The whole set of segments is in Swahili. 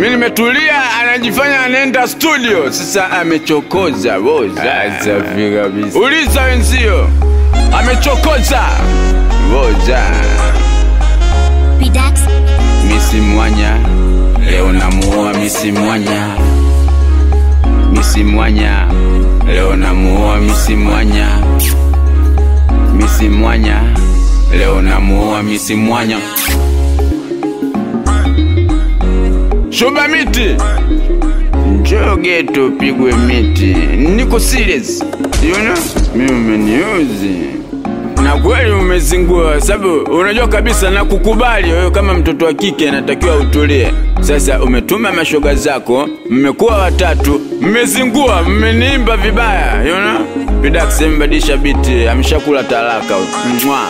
mi nimetulia, anajifanya anaenda studio. Sasa amechokoza boza, safi kabisa. Uliza wenzio, amechokoza boza. Bidax, Misi Mwanya, leo namuoa Misi Mwanya. Misi Mwanya, leo namuoa Misi Mwanya. Misi Mwanya, leo namuoa Misi Mwanya. Shuba miti, njoo geto pigwe miti. Niko serious, you know? Mimi umeniuzi na kweli umezingua, sababu unajua kabisa na kukubali wewe kama mtoto wa kike anatakiwa utulie. Sasa umetuma mashoga zako, mmekuwa watatu, mmezingua, mmeniimba vibaya, you know? Bidax mbadilisha biti, ameshakula talaka. Mwa.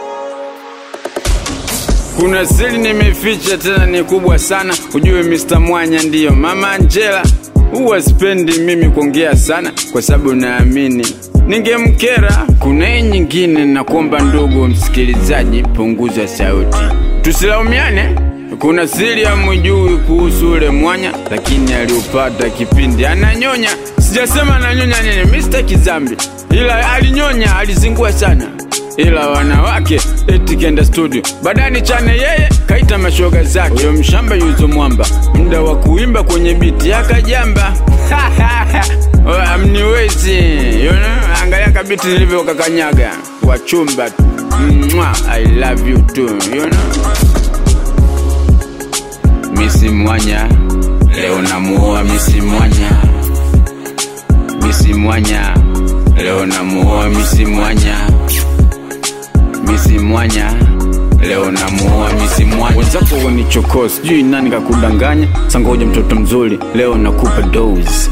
Kuna siri nimeficha tena ni kubwa sana, ujue Mr. Mwanya ndiyo mama Angela. Huwa sipendi mimi kuongea sana kwa sababu naamini ningemkera. Kuna hii nyingine, nakuomba ndugu msikilizaji, punguza sauti, tusilaumiane. Kuna siri hamjui kuhusu ule mwanya, lakini aliupata kipindi ananyonya. Sijasema ananyonya nini, Mr. Kizambi, ila alinyonya, alizingua sana ila wanawake eti kenda studio badani chane yeye kaita mashoga zake huyo mshamba yuzo mwamba muda wa kuimba kwenye biti akajamba amniwezi you know? angalia kabiti nilivyokakanyaga wachumba tu Mwah, I love you too you know? Misi Mwanya leo namuoa Misi Mwanya Misi Mwanya leo namuoa Misi Mwanya Misi Mwanya leo namuoa Misi Mwanya. Wenzako wanichokoo, sijui nani kakudanganya. Sangoja mtoto mzuri, leo nakupa dose.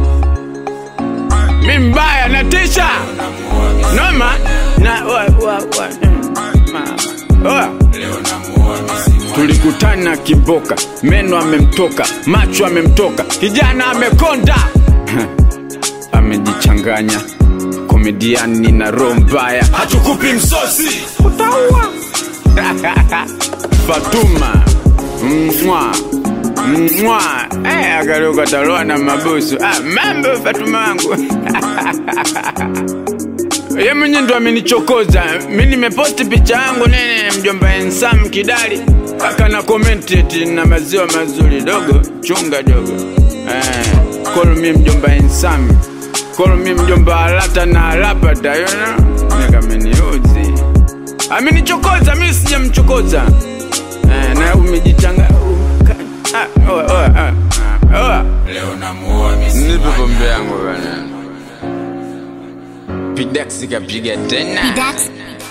Mi mbaya natisha noma na wa, wa, wa, ma, wa. Tulikutana Kiboka, meno amemtoka, macho amemtoka, kijana amekonda amejichanganya komediani na roho mbaya, hatukupi msosi, utaua Fatuma mwa mwa eh, akaruka taloa na mabusu. Ah, mambo Fatuma wangu ye mwenye ndo amenichokoza mi nimeposti picha yangu nene mjomba ensam kidali akana komenti eti na maziwa mazuri dogo chunga dogo eh, call me mjomba ensam call me mjomba alata na alapata you know? nikameniuzi amenichokoza mi sijamchokoza eh, na umejichanga uka- ah, oa, oa, ah, ah, oa. Leo namuoa Misi nipe Mwanya. pombe yangu bana pidaksi kapiga tena Bidax,